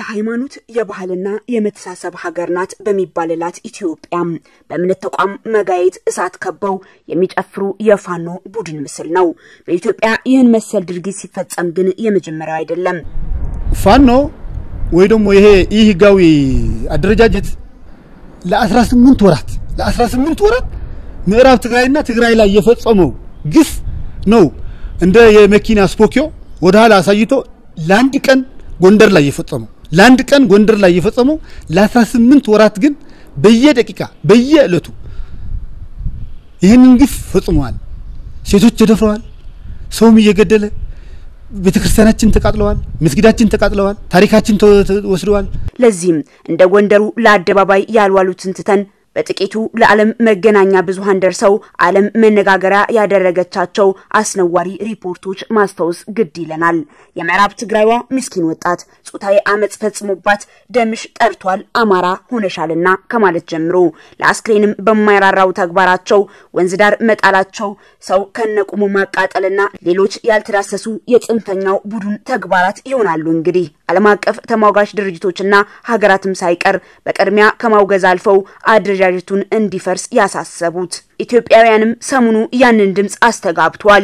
የሃይማኖት የባህልና የመተሳሰብ ሀገር ናት በሚባልላት ኢትዮጵያ በእምነት ተቋም መጋየት እሳት ከበው የሚጨፍሩ የፋኖ ቡድን ምስል ነው። በኢትዮጵያ ይህን መሰል ድርጊት ሲፈጸም ግን የመጀመሪያው አይደለም። ፋኖ ወይ ደግሞ ይሄ ይህ ህጋዊ አደረጃጀት ለ18 ወራት ለ18 ወራት ምዕራብ ትግራይና ትግራይ ላይ የፈጸመው ግፍ ነው እንደ የመኪና ስፖኪዮ ወደ ኋላ አሳይቶ ለአንድ ቀን ጎንደር ላይ የፈጸመው ለአንድ ቀን ጎንደር ላይ የፈጸመው ለ18 ወራት ግን በየደቂቃ በየዕለቱ ይህንን ግፍ ፈጽመዋል። ሴቶች ተደፍረዋል። ሰውም እየገደለ ቤተ ክርስቲያናችን ተቃጥለዋል። መስጊዳችን ተቃጥለዋል። ታሪካችን ወስደዋል። ለዚህም እንደ ጎንደሩ ለአደባባይ ያልዋሉትን ትተን በጥቂቱ ለዓለም መገናኛ ብዙሃን ደርሰው ዓለም መነጋገሪያ ያደረገቻቸው አስነዋሪ ሪፖርቶች ማስታወስ ግድ ይለናል። የምዕራብ ትግራይዋ ምስኪን ወጣት ጾታዊ አመፅ ፈጽሞባት ደምሽ ጠርቷል አማራ ሆነሻልና ከማለት ጀምሮ ለአስክሬንም በማይራራው ተግባራቸው ወንዝ ዳር መጣላቸው፣ ሰው ከነቁሙ ማቃጠልና ሌሎች ያልተዳሰሱ የጽንፈኛው ቡድን ተግባራት ይሆናሉ። እንግዲህ ዓለም አቀፍ ተሟጋች ድርጅቶችና ሀገራትም ሳይቀር በቅድሚያ ከማውገዝ አልፈው አደረጃጀቱን እንዲፈርስ ያሳሰቡት ኢትዮጵያውያንም ሰሞኑ ያንን ድምፅ አስተጋብቷል።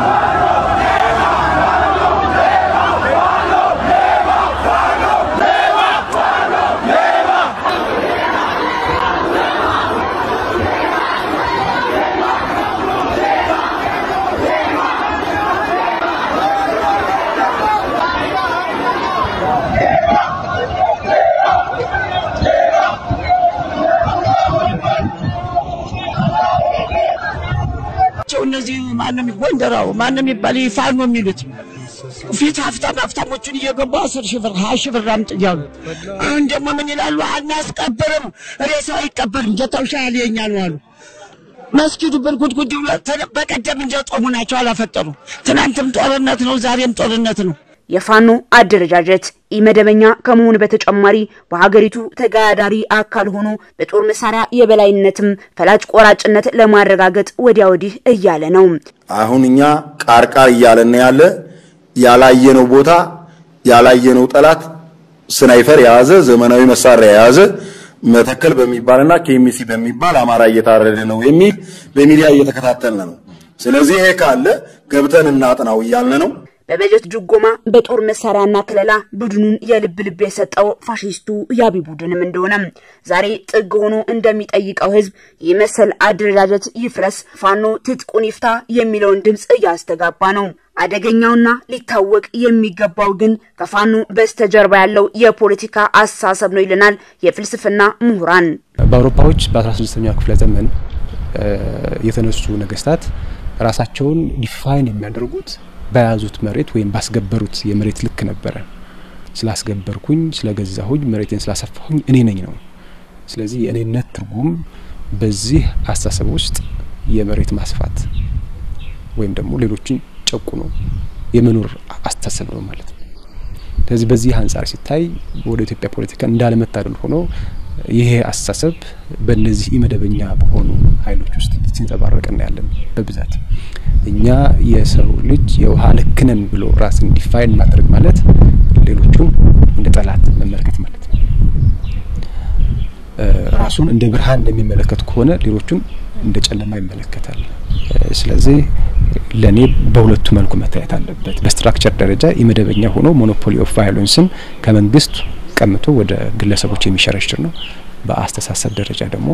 እነዚህ ማንም ጎንደራው ማንም ይባል ፋኖ የሚሉት ፊት ሀብታም ሀብታሞቹን እየገቡ አስር ሺህ ብር ሀያ ሺህ ብር አምጥ እያሉ አሁን ደግሞ ምን ይላሉ? አናስቀብርም፣ ሬሳው አይቀበርም፣ ጀታው ሻል የኛ ነው አሉ። መስጊዱ ብርጉድጉድ ብሎ በቀደም እንደ ጦሙ ናቸው አላፈጠሩ። ትናንትም ጦርነት ነው፣ ዛሬም ጦርነት ነው። የፋኖ አደረጃጀት ኢመደበኛ ከመሆኑ በተጨማሪ በሀገሪቱ ተጋዳሪ አካል ሆኖ በጦር መሳሪያ የበላይነትም ፈላጭ ቆራጭነት ለማረጋገጥ ወዲያ ወዲህ እያለ ነው። አሁን እኛ ቃርቃር እያለን ያለ ያላየነው ቦታ ያላየነው ጠላት ስናይፈር የያዘ ዘመናዊ መሳሪያ የያዘ መተከል በሚባልና ኬሚሲ በሚባል አማራ እየታረደ ነው የሚል በሚዲያ እየተከታተልን ነው። ስለዚህ ይሄ ካለ ገብተን እናጥናው እያልን ነው። በበጀት ድጎማ በጦር መሳሪያና ክለላ ቡድኑን የልብ ልብ የሰጠው ፋሽስቱ ያቢ ቡድንም እንደሆነ ዛሬ ጥግ ሆኖ እንደሚጠይቀው ህዝብ ይህ መሰል አደረጃጀት ይፍረስ፣ ፋኖ ትጥቁን ይፍታ የሚለውን ድምፅ እያስተጋባ ነው። አደገኛውና ሊታወቅ የሚገባው ግን ከፋኖ በስተጀርባ ያለው የፖለቲካ አስተሳሰብ ነው ይለናል የፍልስፍና ምሁራን። በአውሮፓዎች በ16ኛው ክፍለ ዘመን የተነሱ ነገስታት ራሳቸውን ዲፋይን የሚያደርጉት በያዙት መሬት ወይም ባስገበሩት የመሬት ልክ ነበረ። ስላስገበርኩኝ፣ ስለገዛሁኝ፣ መሬቴን ስላሰፋሁኝ እኔ ነኝ ነው። ስለዚህ የእኔነት ትርጉም በዚህ አስተሳሰብ ውስጥ የመሬት ማስፋት ወይም ደግሞ ሌሎችን ጨቁኖ የመኖር አስተሳሰብ ነው ማለት ነው። ስለዚህ በዚህ አንጻር ሲታይ ወደ ኢትዮጵያ ፖለቲካ እንዳለመታደል ሆኖ ይሄ አስተሳሰብ በእነዚህ ኢመደበኛ በሆኑ ኃይሎች ውስጥ ሲንጸባረቅ እናያለን በብዛት። እኛ የሰው ልጅ የውሃ ልክ ነን ብሎ ራስን ዲፋይን ማድረግ ማለት ሌሎቹን እንደ ጠላት መመልከት ማለት ነው። ራሱን እንደ ብርሃን እንደሚመለከት ከሆነ ሌሎቹን እንደ ጨለማ ይመለከታል። ስለዚህ ለእኔ በሁለቱ መልኩ መታየት አለበት። በስትራክቸር ደረጃ ኢመደበኛ ሆኖ ሞኖፖሊ ኦፍ ቫዮለንስን ከመንግስት ቀምቶ ወደ ግለሰቦች የሚሸረሽር ነው። በአስተሳሰብ ደረጃ ደግሞ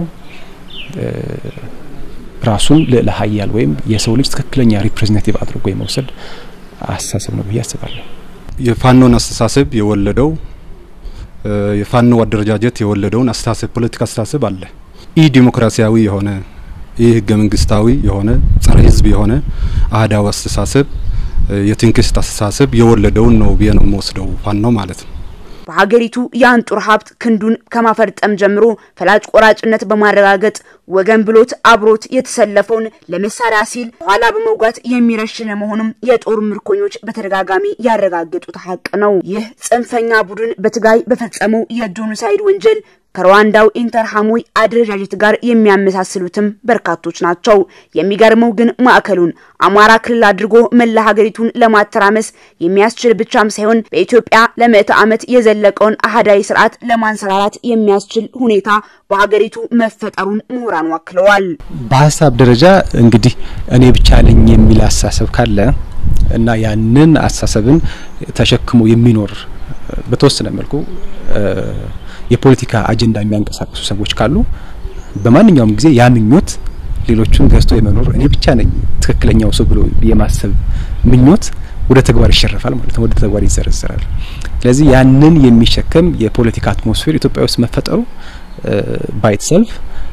ራሱን ልዕለ ሀያል ወይም የሰው ልጅ ትክክለኛ ሪፕሬዘንታቲቭ አድርጎ የመውሰድ አስተሳሰብ ነው ብዬ አስባለሁ። የፋኖን አስተሳሰብ የወለደው የፋኖ አደረጃጀት የወለደውን አስተሳሰብ ፖለቲካ አስተሳሰብ አለ። ኢ ዲሞክራሲያዊ የሆነ ኢ ህገ መንግስታዊ የሆነ ጸረ ህዝብ የሆነ አህዳዊ አስተሳሰብ የትንክስት አስተሳሰብ የወለደውን ነው ብዬ ነው የምወስደው ፋኖ ማለት ነው። በሀገሪቱ የአንጡር ሀብት ክንዱን ከማፈርጠም ጀምሮ ፈላጭ ቆራጭነት በማረጋገጥ ወገን ብሎት አብሮት የተሰለፈውን ለመሳሪያ ሲል ኋላ በመውጋት የሚረሽን መሆኑም የጦር ምርኮኞች በተደጋጋሚ ያረጋገጡት ሀቅ ነው። ይህ ጽንፈኛ ቡድን በትግራይ በፈጸመው የጄኖሳይድ ወንጀል ከሩዋንዳው ኢንተርሃሞይ አደረጃጀት ጋር የሚያመሳስሉትም በርካቶች ናቸው። የሚገርመው ግን ማዕከሉን አማራ ክልል አድርጎ መላ ሀገሪቱን ለማተራመስ የሚያስችል ብቻም ሳይሆን በኢትዮጵያ ለምዕተ ዓመት የዘለቀውን አህዳዊ ስርዓት ለማንሰራራት የሚያስችል ሁኔታ በሀገሪቱ መፈጠሩን ምሁራን ወክለዋል። በሀሳብ ደረጃ እንግዲህ እኔ ብቻ ነኝ የሚል አስተሳሰብ ካለ እና ያንን አስተሳሰብን ተሸክሞ የሚኖር በተወሰነ መልኩ የፖለቲካ አጀንዳ የሚያንቀሳቅሱ ሰዎች ካሉ በማንኛውም ጊዜ ያ ምኞት ሌሎቹን ገዝቶ የመኖር እኔ ብቻ ነኝ ትክክለኛው ሰው ብሎ የማሰብ ምኞት ወደ ተግባር ይሸረፋል ማለት ነው፣ ወደ ተግባር ይዘረዘራል። ስለዚህ ያንን የሚሸከም የፖለቲካ አትሞስፌር ኢትዮጵያ ውስጥ መፈጠሩ ባይትሰልፍ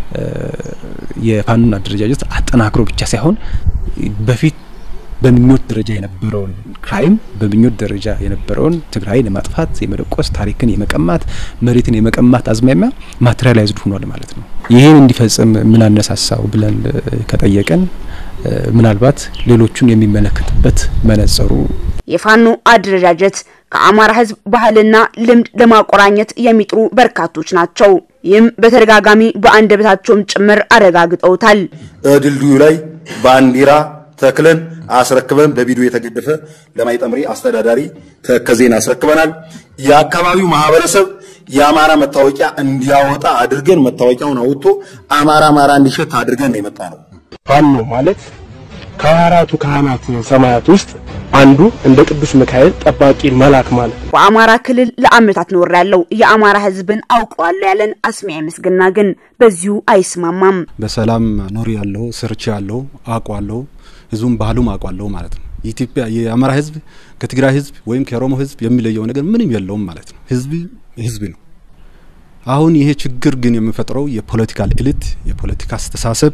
የፋኖን አደረጃጀት አጠናክሮ ብቻ ሳይሆን በፊት በምኞት ደረጃ የነበረውን ክራይም በምኞት ደረጃ የነበረውን ትግራይን የማጥፋት የመደቆስ ታሪክን የመቀማት መሬትን የመቀማት አዝማሚያ ማቴሪያላይዝድ ሆኗል ማለት ነው። ይህን እንዲፈጽም ምን አነሳሳው ብለን ከጠየቀን ምናልባት ሌሎቹን የሚመለከትበት መነጽሩ የፋኖ አደረጃጀት ከአማራ ሕዝብ ባህልና ልምድ ለማቆራኘት የሚጥሩ በርካቶች ናቸው። ይህም በተደጋጋሚ በአንደበታቸውም ጭምር አረጋግጠውታል። ድልድዩ ላይ ባንዲራ ተክለን አስረክበን በቪዲዮ የተገደፈ ለማይጠምሪ አስተዳዳሪ ተከዜን አስረክበናል። የአካባቢው ማህበረሰብ የአማራ መታወቂያ እንዲያወጣ አድርገን መታወቂያውን አውጥቶ አማራ አማራ እንዲሸት አድርገን ነው የመጣ ነው። ፋኖ ማለት ከአራቱ ካህናት ሰማያት ውስጥ አንዱ እንደ ቅዱስ ሚካኤል ጠባቂ መልአክ ማለት ነው። በአማራ ክልል ለአመታት ኖር ያለው የአማራ ህዝብን አውቀዋለሁ ያለን አስሚያ ምስግና ግን በዚሁ አይስማማም። በሰላም ኖር ያለው ስርቻ ያለው አውቋለሁ፣ ህዝቡም ባህሉም አውቋለሁ ማለት ነው። የኢትዮጵያ የአማራ ህዝብ ከትግራይ ህዝብ ወይም ከኦሮሞ ህዝብ የሚለየው ነገር ምንም የለውም ማለት ነው። ህዝብ ህዝብ ነው። አሁን ይሄ ችግር ግን የሚፈጥረው የፖለቲካል ኤሊት የፖለቲካ አስተሳሰብ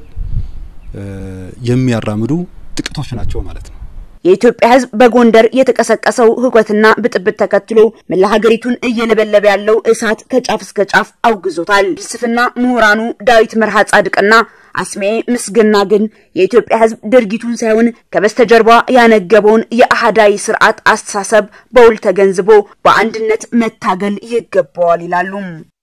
የሚያራምዱ ጥቂቶች ናቸው ማለት ነው። የኢትዮጵያ ህዝብ በጎንደር የተቀሰቀሰው ህውከትና ብጥብጥ ተከትሎ መላ ሀገሪቱን እየለበለበ ያለው እሳት ከጫፍ እስከ ጫፍ አውግዞታል። ፍልስፍና ምሁራኑ ዳዊት መርሃ ጻድቅና አስሜ ምስግና ግን የኢትዮጵያ ህዝብ ድርጊቱን ሳይሆን ከበስተጀርባ ያነገበውን የአህዳዊ ስርዓት አስተሳሰብ በውል ተገንዝቦ በአንድነት መታገል ይገባዋል ይላሉ።